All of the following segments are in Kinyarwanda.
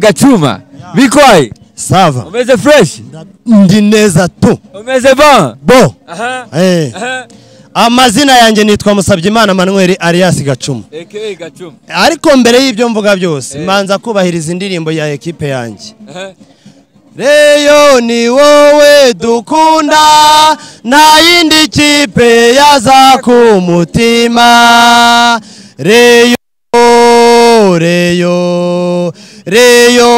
Gachuma bikoye sava umeze fresh ndi neza tu umeze bon bo aha Eh. aha amazina yanjye nitwa Musabyimana Manuel Arias Gacuma aka Gachuma ariko mbere y'ibyo mvuga byose Eh. manza kubahiriza indirimbo ya ekipe yanjye aha reyo ni wowe dukunda nta yindi kipe yaza ku mutima reyo reyo reyo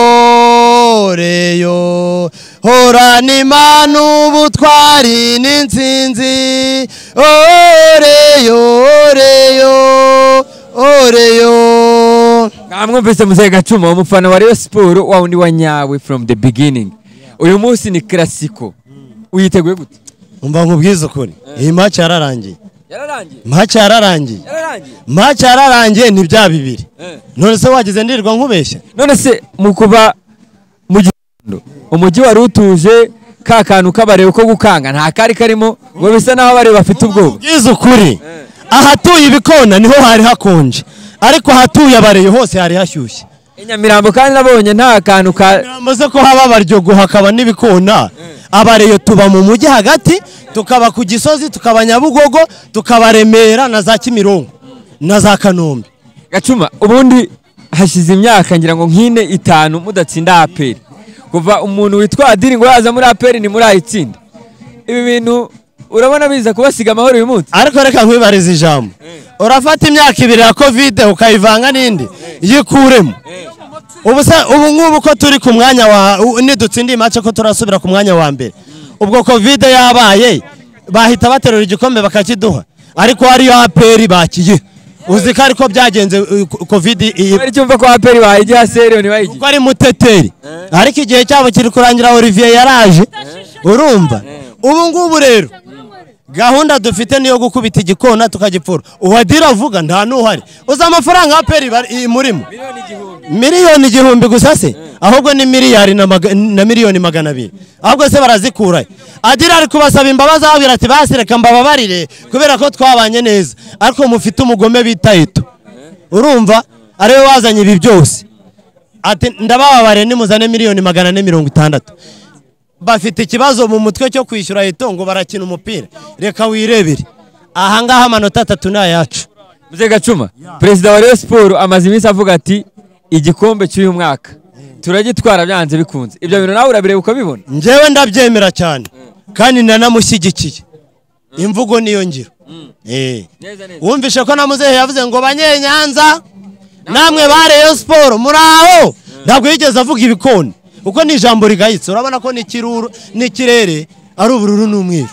reyo horana imana ubutwari n'insinzi Oh, reyo reyo Oh, reyo mwamwumvise muzehe Gachuma umufana wa Rayon Sports wa wundi wa nyawe from the beginning uyu munsi ni classico uyiteguye gute umva nkubwize ukuri iyi maci yararangiye yararangiye maci yararangiye yararangiye maci yararangiye ni bya bibiri none se wagize ndirirwa nkubeshya none se mu kuba mu gitondo umujyi wari utuje ka kantu kabareba ko gukanga nta kari karimo ngo bisa naho abareba bafite ubwoba ubwize ukuri ahatuye ibikona niho hari hakonje ariko ahatuye abareyo hose hari hashyushye i nyamirambo kandi nabonye nta kantu ka birambuze ko haba abaryogo hakaba n'ibikona abareyo tuba mu mujyi hagati tukaba ku gisozi tukaba nyabugogo tukaba remera na za kimironko na za kanombe gacuma ubundi hashize imyaka ngira ngo nk'ine itanu mudatsinda aperi kuva umuntu witwa adiri ngo yaza muri aperi ni muri ayitsinda ibi bintu urabona biza kubasiga amahoro uyu munsi ariko reka nkwibariza ijambo urafata imyaka ibiri ya kovide ukayivanga n'indi yikuremo ubu se ubu ngubu ko turi ku mwanya wa u- nidutsindiye make ko turasubira ku mwanya wa mbere ubwo kovide yabaye bahita baterura igikombe bakakiduha ariko ariyo aperi bakiye uzi ko ariko byagenze uh, ko- kovide iyi wari cyumva ko aperi bayigiha seriyoni bayigiye ko ari muteteri ariko igihe cyabo kiri kurangira Olivier yaraje urumva ubu ngubu rero gahunda dufite niyo gukubita igikona tukagipfura uwadira avuga nta n'uhari uzi amafaranga ya peri murimo miliyoni igihumbi gusa se ahubwo ni miliyari na maga- na miliyoni magana abiri ahubwo se barazikurayo adira ari kubasaba imbabazi aho birati basireka mbababarire kubera ko twabanye neza ariko mufite umugome bita ito urumva ariwe wazanye ibi byose ati ndabababare nimuzane miliyoni magana ane mirongo itandatu bafite ikibazo mu mutwe cyo kwishyura eto ngo barakina umupira reka wirebere ahangaha amanota atatu ni ayacu muze gacuma perezida wa Rayon Sports amaze iminsi avuga ati igikombe cy'uyu mwaka turagitwara byanze bikunze ibyo bintu nawe urabireba ukabibona njyewe ndabyemera cyane kandi nanamushyigikiye imvugo niyo ngiro Eh. Neza, neza. wumvishe ko na muzehe yavuze ngo banyenyanza namwe ba reyo siporo muri aho ntabwo yigeze avuga ibikoni kuko ni ijambo rigayitse urabona ko n'ikiruru- n'ikirere ari ubururu n'umweru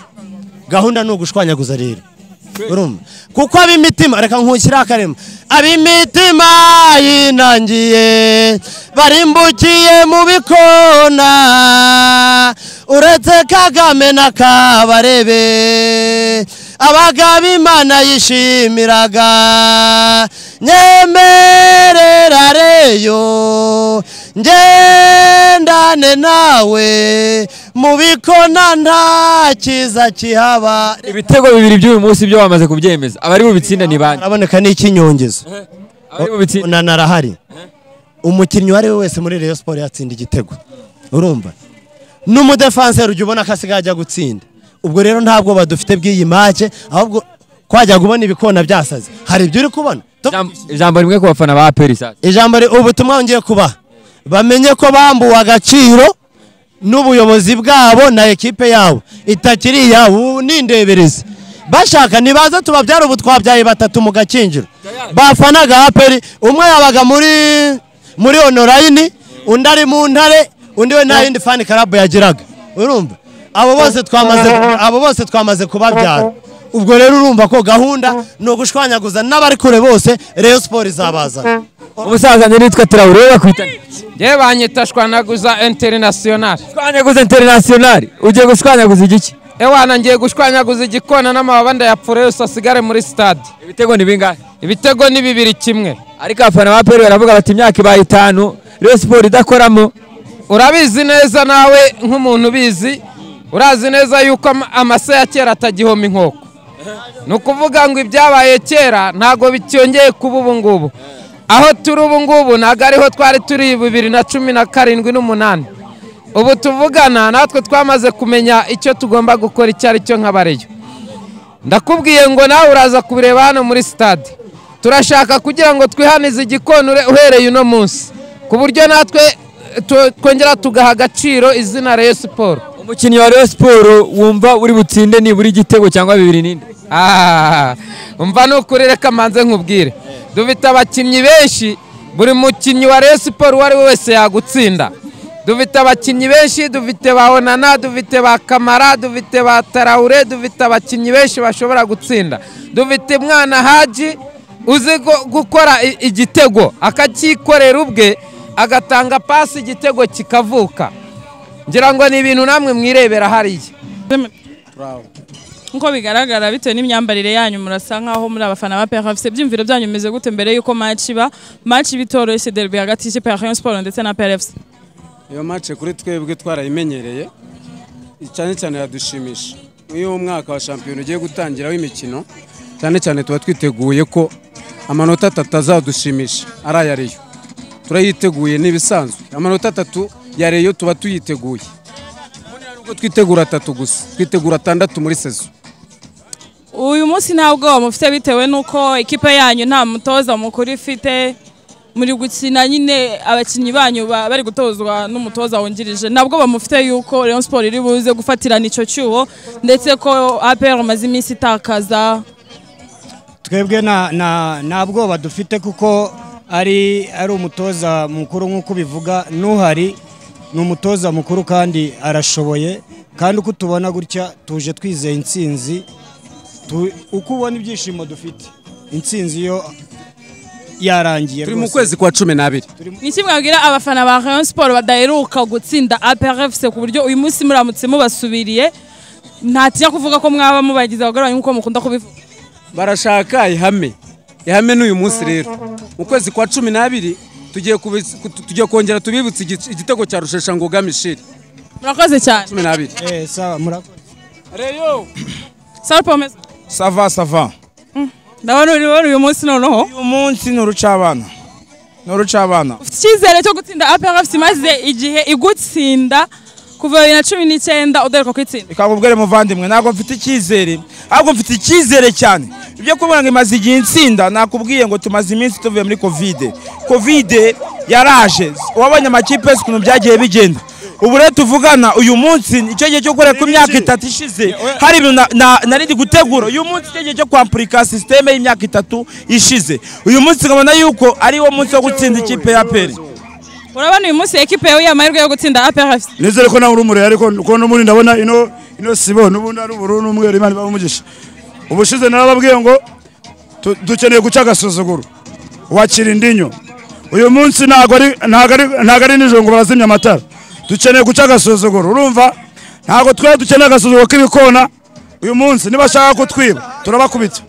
gahunda ni ugushwanyaguza rero urumva kuko ab'imitima reka nkushyire akarema ab'imitima yinangiye barimbukiye mu bikona uretse kagame na kabarebe abagaba imana yishimiraga nyemerera reyo ngendane nawe mu bikona nta kiza kihaba ibitego bibiri by'uyu munsi byo bamaze kubyemeza abari bubitsinde ni bande araboneka n'ikinyongezo abari bubitsinde unanarahari umukinnyi uwo ari we wese muri reyo siporo yatsinda igitego urumva n'umudefanseri ujya ubona ko asigaye ajya gutsinda ubwo rero ntabwo badufite bw'iyi make ahubwo kwajya kubona ibikona byasaze hari ibyo uri kubona Tu- Ijambo- ijambo rimwe ku bafana ba aperi sasa ijambo ri- ubutumwa ngiye kubaha bamenye ko bambuwe agaciro n'ubuyobozi bwabo na ekipe yabo itakiri iyabo ubu ni indeberezi bashaka nibaza tubabyara ubu twabyaye batatu mu gakinjiro bafanaga aperi umwe yabaga muri muri onorayini undi ari mu ntare undi we nta yindi fani karabu yagiraga urumva abo bose twamaze abo bose twamaze kubabyara ubwo rero urumva ko gahunda ni ugushwanyaguza n'abari kure bose reyo siporo izabazana umusaza njye nitwa Traoré bakwitana ngewe banyita shwanaguza interinasiyonari shwanyaguza international ugiye gushwanyaguza igiki ewana ngiye gushwanyaguza igikona n'amababa ndayapfura yose asigare muri stade ibitego ni bingahe ibitego ni bibiri kimwe ariko abafana ba aperi baravuga bati imyaka ibaye itanu Rayon Sports idakoramo urabizi neza nawe nk'umuntu ubizi urazi neza yuko ama- amase ya kera atagihoma inkoko ni ukuvuga ngo ibyabaye kera ntabwo bicyongeye kuba ubu ngubu aho turi ubu ngubu ntabwo ariho twari turi bibiri na cumi na karindwi n'umunani ubu tuvugana natwe twamaze kumenya icyo tugomba gukora icyo ari cyo nk'abareyo ndakubwiye ngo nawe uraza kubireba hano muri sitade turashaka kugira ngo twihanize igikonure uhereye uno munsi ku buryo natwe tu- twongera tugaha agaciro izina Rayon siporo umukinnyi wa Rayon Sport wumva uri butsinde nibura igitego cyangwa bibiri n'indi mva ni ukuri reka mbanze nkubwire dufite abakinnyi benshi buri mukinnyi wa Rayon siporo uwo ari we wese yagutsinda dufite abakinnyi benshi dufite ba onana dufite ba kamara dufite ba tarawure dufite abakinnyi benshi bashobora gutsinda dufite mwana haji uzi gu- gukora i- igitego akacyikorera ubwe agatanga pasi igitego kikavuka ngira ngo ni ibintu namwe mwirebera hariya nkuko bigaragara bitewe n'imyambarire yanyu murasa nkaho muri abafana ba PRFC byumviro byanyu bimeze gute mbere y'uko match iba match bitoroshye derby hagati y'ikipe ya Rayon Sport ndetse na PRFC iyo mace kuri twebwe twarayimenyereye cyane cyane iradushimisha nk'iyo umwaka wa shampiyona ugiye gutangira w'imikino cyane cyane tuba twiteguye ko amanota atatu azadushimisha ari aya reyo turayiteguye n'ibisanzwe amanota atatu ya reyo tuba tuyiteguye nubwo twitegura atatu gusa twitegura atandatu muri sezo uyu munsi nta bwoba mufite bitewe n'uko ikipe yanyu nta mutoza mukuru ifite muri gukina nyine abakinnyi banyu ba- bari gutozwa n'umutoza wungirije nta bwoba mufite y'uko Rayon Sport iri buze gufatirana icyo cyuho ndetse ko APR maze iminsi itakaza twebwe nta- nta nta bwoba dufite kuko ari ari umutoza mukuru nk'uko ubivuga n'uhari ni umutoza mukuru kandi arashoboye kandi uko tubona gutya tuje twizeye intsinzi tu- uko ubona ibyishimo dufite intsinzi iyo yarangiye turi mu rwose. kwezi kwa cumi n'abiri ni iki mwabwira abafana ba Rayon Sport badaheruka gutsinda APRFC ku buryo uyu munsi muramutse mubasubiriye ntatinya kuvuga ko mwaba mubagize abagore banyu nk'uko mukunda kubivuga barashaka ihame ihame n'uyu munsi rero mu kwezi kwa cumi n'abiri tugiye kubiz- ku- tugiye kongera tubibutse igi- igitego cya rusheshangoga mishiri murakoze cyane cumi n'abiri Eh, sawa murakoze reyo Sal Pomeza sava sava ndabona uri wowe uyu munsi noneho uyu munsi ni urucabana ni urucabana ufite icyizere cyo gutsinda APRFC maze igihe igutsinda kuva bibiri na cumi n'icyenda udaheruka kwitsinda reka nkubwire muvandimwe ntabwo mfite icyizere ahubwo mfite icyizere cyane ibyo kuvuga ngo imaze igihe insinda nakubwiye ngo tumaze iminsi tuvuye muri kovide kovide yaraje wabonye amakipe yose ukuntu byagiye bigenda ubu rero tuvugana uyu munsi icyo gihe cyo gukora ku myaka itatu ishize hari ibintu na- na- nari ndi gutegura uyu munsi icyo gihe cyo kwampurika sisiteme y'imyaka itatu ishize uyu munsi nkabona yuko ari wo munsi wo gutsinda ikipe ya peri urabona uyu munsi ekipe yawe amahirwe yo gutsinda APRFC nizere ko nawe uri umurere ariko ko n'ubundi ndabona ino ino sibo n'ubundi ari ubururu n'umweru imana ibaha umugisha ubushize narababwiye ngo tu- dukeneye guca agasuzuguro wakira indinyo uyu munsi ntabwo ari ntabwo ari ntabwo ari nijoro ngo barazimya amatara dukeneye guca agasuzuguro urumva ntabwo twari dukeneye agasuzuguro k'ibikona uyu munsi nibashaka kutwiba turabakubita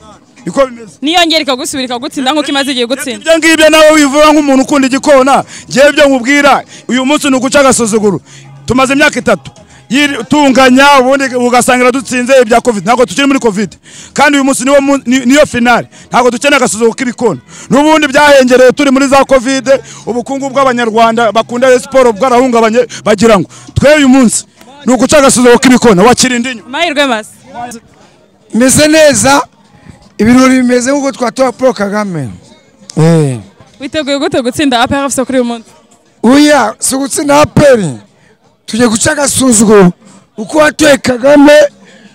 niko bimeze niyongera ikagusubira ikagutsinda nk'uko imaze igihe igutsinda ibyo ngibyo nawe wivuga nk'umuntu ukunda igikona ngewe ibyo nkubwira uyu munsi ni uguca agasuzuguro tumaze imyaka itatu yiri- tunganya ubundi ugasangira dutsinze ibya covid ntabwo tukiri muri covid kandi uyu munsi niwo mu- ni- niyo finale ntabwo dukeneye agasuzuguro k'ibikona n'ubundi byahengereye turi muri za covid ubukungu bw'abanyarwanda bakunda Rayon siporo bwarahungabanye bagira ngo twe uyu munsi ni uguca agasuzuguro k'ibikona wakira indi nyuma amahirwe masa meze neza ibirori bimeze nk'uko twatoba paul kagame Eh. witeguye gute gutsinda APRFC kuri uyu munsi oya si ugutsinda aperi tujye guca agasuzuguro uko watoye kagame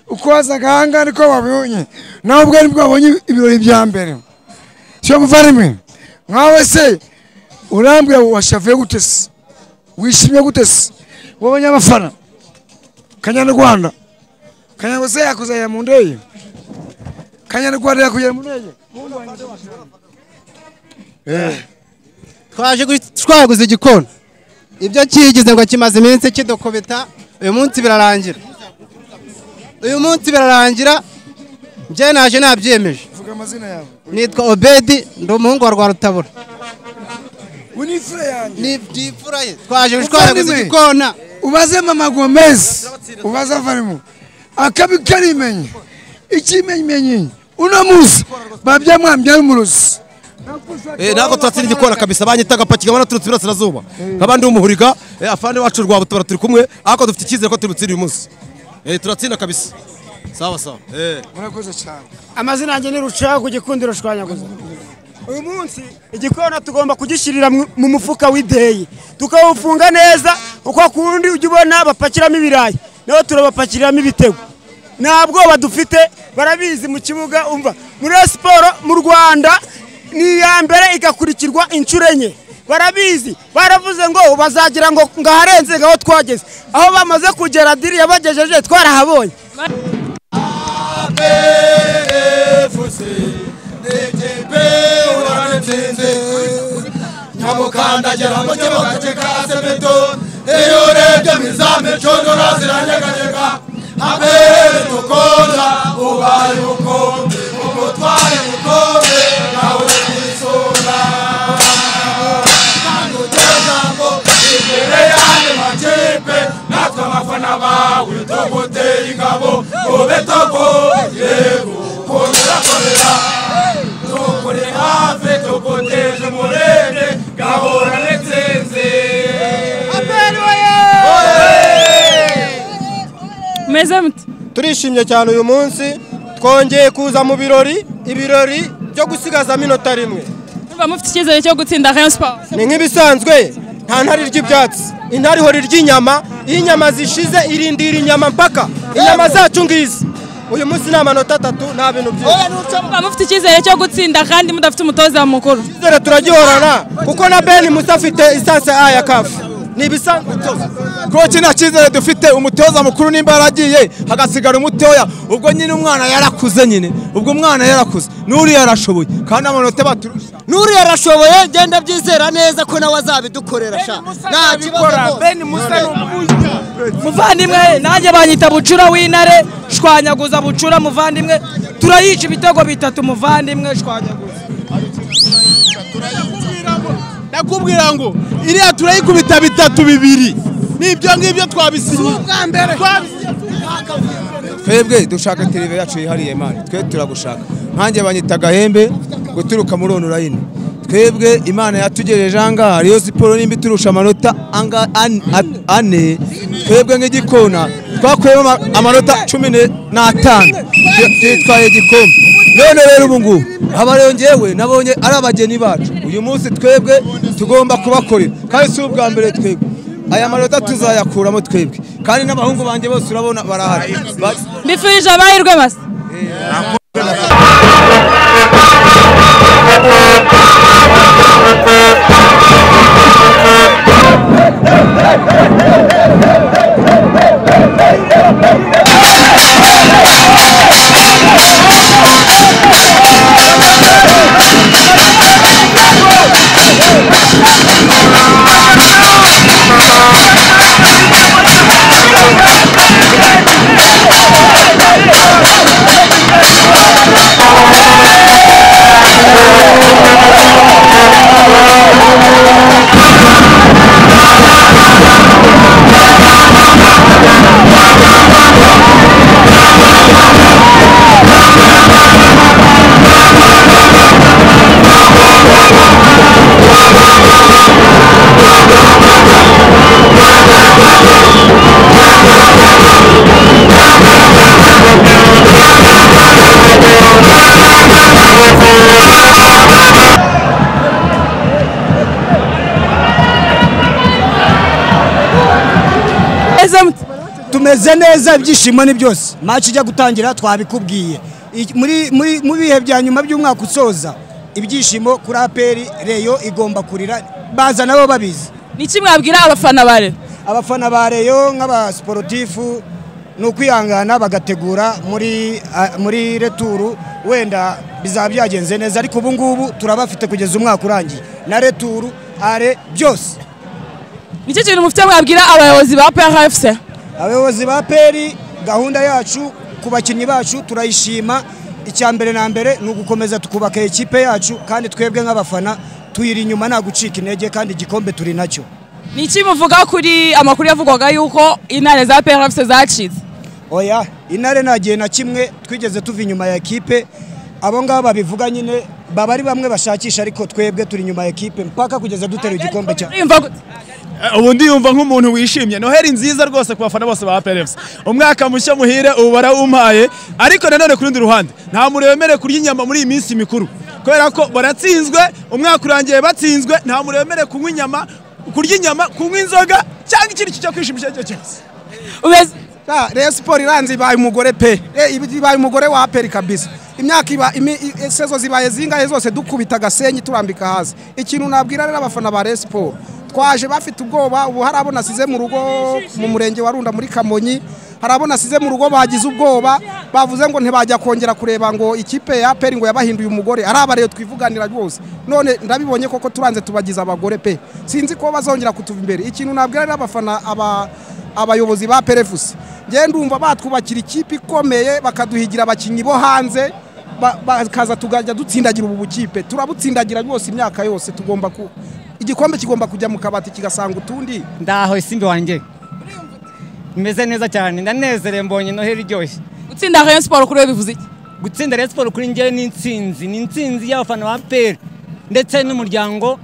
uko wazaga ahangaha niko wabibonye nawe ubwo nibwo wabonye ibirori bya mbere siyo muvandimwe nkawe se urambwira washavuye gute se wishimye gute se wabonye abafana kanyarwanda kanyango se yakuzanira mu ndege kanyarwanda yakujyana mu ndege twaje gu- twaguze igikona ibyo kigize ngo kimaze iminsi kidokobeta uyu munsi birarangira uyu munsi birarangira njye naje nabyemeje vuga amazina yawe nitwa obedi ndi umuhungu wa rwarutabura we ni fure yanjye ni byifura ye twaje twaguze Muvandimwe. igikona ubaze mama gomez ubaze avarimu akabi karimenye ikimenyimenyi uno munsi babyamwambya n'umurozi Eh, ntabwo turatsinda igikona kabisa banyita agapaki kabona turutse iburasirazuba nk'abandi b'umuhuriga eh, afande wacu rwa butora turi kumwe ariko dufite icyizere ko turutsinda uyu munsi Eh, turatsinda kabisa sawa sawa Eh. murakoze cyane amazina yanjye ni rucagu igikundiro shwanyaguza uyu munsi igikona tugomba kugishyirira mu- mu mufuka w'ideyi tukawufunga neza uko kundi ujya ubona bapakiramo ibirayi nabo turabapakiriramo ibitego nta bwoba dufite barabizi mu kibuga umva muri Rayon siporo mu rwanda ni iya mbere igakurikirwa inshuro enye barabizi baravuze ngo bazagira ngo ngaharenze ngaho twageze aho bamaze kugera diri yabagejeje twarahabonye nyamukandagira mu kibuga cye ka sebeto iyo urebye mu izamu icondora ziranyeganyega abere dukunda ubaye umukombe umutware umukombe nawe twisura kandi uteza ngo imbere yandi makipe natwe abafana bawe tuguteye ingabo ube togo yego kongera korera tukuri hafi tuguteje umurere gahora n'intsinzi meze mute turishimye cyane uyu munsi twongeye kuza mu birori ibirori byo gusigaza minota rimwe muba mufite icyizere cyo gutsinda Rayon Sports ni nk'ibisanzwe nta ntare irya ibyatsi intare ihora irya inyama iyo inyama zishize irindira inyama mpaka inyama zacu ngizi uyu munsi ni amanota atatu nta bintu byinshi muba mufite icyizere cyo gutsinda kandi mudafite umutoza mukuru icyizere turagihorana kuko na beni musa afite isanse a ya kafu ni ibisanzwe koci nta cyizere dufite umutoza mukuru nimba yaragiye hagasigara umutoya ubwo nyine umwana yarakuze nyine ubwo umwana yarakuze n'uriya yarashoboye kandi amanota baturusha n'uriya arashoboye genda byizera neza ko nawe azabidukorera sha nta kibazo beni musa ni muvandimwe nanjye banyita bucura w'intare shwanyaguza bucura muvandimwe turayica ibitego bitatu muvandimwe shwanyaguza ndakubwira ngo iriya turayikubita bitatu bibiri n'ibyo ngibyo twabisinye twebwe dushaka televiziyo yacu yihariye imana twe turagushaka nkanjye banyita agahembe guturuka muri onurayini twebwe imana yatugejeje ahangaha riyo siporo nimba iturusha amanota anga- an- at- ane twebwe nk'igikona twakuyemo ama- amanota cumi ne- n'atanu Twe- twitwaye igikombe none rero ubu ngubu aba rero njyewe nabonye ari abageni bacu uyu munsi twebwe tugomba kubakorera kandi si ubwa mbere twebwe aya manota tuzayakuramo twebwe kandi n'abahungu banjye bose urabona barahari Ba- mbifurije amahirwe masa tumeze neza ibyishimo ni byose maci ijya gutangira twabikubwiye I- muri muri mu bihe bya nyuma by'umwaka usoza ibyishimo kuri aperi reyo igomba kurira baza nabo babizi ni iki mwabwira abafana ba reyo abafana ba reyo nk'abasiporutifu ni ukwihangana bagategura muri a- muri returu wenda bizaba byagenze neza ariko ubu ngubu turabafite kugeza umwaka urangiye na returu are byose ni iki kintu mufite mwabwira abayobozi ba PRFC abayobozi ba peri gahunda yacu ku bakinnyi bacu turayishima icya mbere na mbere ni ugukomeza tukubaka ikipe yacu kandi twebwe nk'abafana tuyiri inyuma nta gucika intege kandi igikombe turi nacyo ni iki muvuga kuri amakuru yavugwaga yuko intare za PRFC zacitse oya intare nta gihe na kimwe twigeze tuva inyuma ya ekipe abo ngabo babivuga nyine baba ari bamwe bashakisha ariko twebwe turi inyuma ya ekipe mpaka kugeza duteruye igikombe cya ubu ndiyumva nk'umuntu wishimye noheri nziza rwose ku bafana bose ba perevusi umwaka mushya muhire ubu barawumpaye ariko nanone ku rundi ruhande nta muntu wemerewe kurya inyama muri iyi minsi mikuru kubera ko baratsinzwe umwaka urangiye batsinzwe nta muntu wemerewe kunywa inyama kurya inyama kunywa inzoga cyangwa ikindi kintu cyo kwishimisha icyo cyose rero siporo iranze ibaye umugore pe Eh, ibi- ibaye umugore wa aperi kabisa imyaka iba imi- i- i- sezo zibaye zingahe zose dukubita agasenyi turambika hasi ikintu nabwira rero abafana ba Rayon siporo twaje bafite ubwoba ubu hari abo nasize mu rugo mu murenge wa runda muri kamonyi hari abo nasize mu rugo bagize ubwoba bavuze ngo ntibajya kongera kureba ngo ikipe ya aperi ngo yabahinduye umugore ari abareyo twivuganira rwose none ndabibonye koko turanze tubagize abagore pe sinzi ko bazongera kutuva imbere ikintu nabwira rero abafana aba abayobozi ba perefusi ngende ndumva batwubakira ikipe ikomeye bakaduhigira abakinnyi bo hanze ba- bakaza tukajya dutsindagira ubu bukipe turabutsindagira rwose imyaka yose tugomba ku igikombe kigomba kujya mu kabati kigasanga utundi ndaho isimbi wanjye meze neza cyane ndanezerewe mbonye noheli iryoshye gutsinda Rayon Sport kuri we bivuze iki gutsinda Rayon Sport kuri njyewe ni intsinzi ni intsinzi y'abafana ba APR ndetse n'umuryango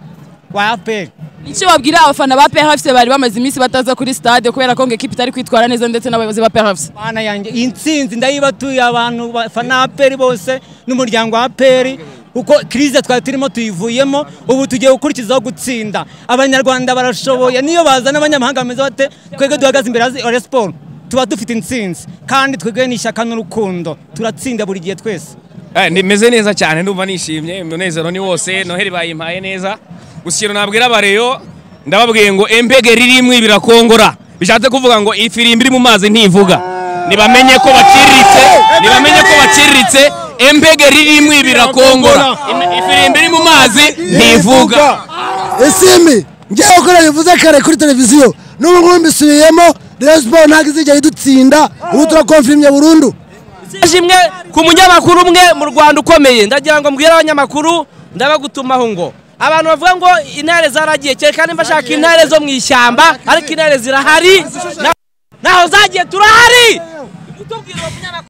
wa APR icyo babwira abafana ba PRFC bari bamaze iminsi bataza kuri stade kubera ko ngo ekipe itari kwitwara neza ndetse n'abayobozi ba PRFC bana yanjye iyi ntsinzi ndayibatuye abantu bafana APR bose n'umuryango wa APR uko krize twari turimo tuyivuyemo ubu tugiye gukurikizaho gutsinda abanyarwanda barashoboye niyo bazana abanyamahanga bameze bate twebwe duhagaze imbere ya Rayon Sport tuba dufite intsinzi kandi twebwe ni ishyaka n'urukundo turatsinda buri gihe twese Eh, nimeze neza cyane ndumva nishimye umunezero ni wose noheli bayimpaye neza gusa ikintu nabwira abareyo ndababwiye ngo empege ririmwe birakongora bishatse kuvuga ngo ifi irimbi iri mu mazi ntivuga nibamenye ko baciriritse nibamenye ko baciriritse empege ririmwe birakongora Im- ifi irimbi iri mu mazi ntivuga Isimi ngewe ko nabivuze kare kuri televiziyo n'ubu ngubu mbisubiyemo Rayon Sport ntabwo izigera idutsinda ubu turakomfirimye burundu imwe ku munyamakuru umwe mu rwanda ukomeye ndagira ngo mbwire abanyamakuru ndabagutumaho ngo abantu bavuga ngo intare zaragiye kera kandi mbashaka intare zo mu ishyamba ariko intare zirahari na- naho zagiye turahari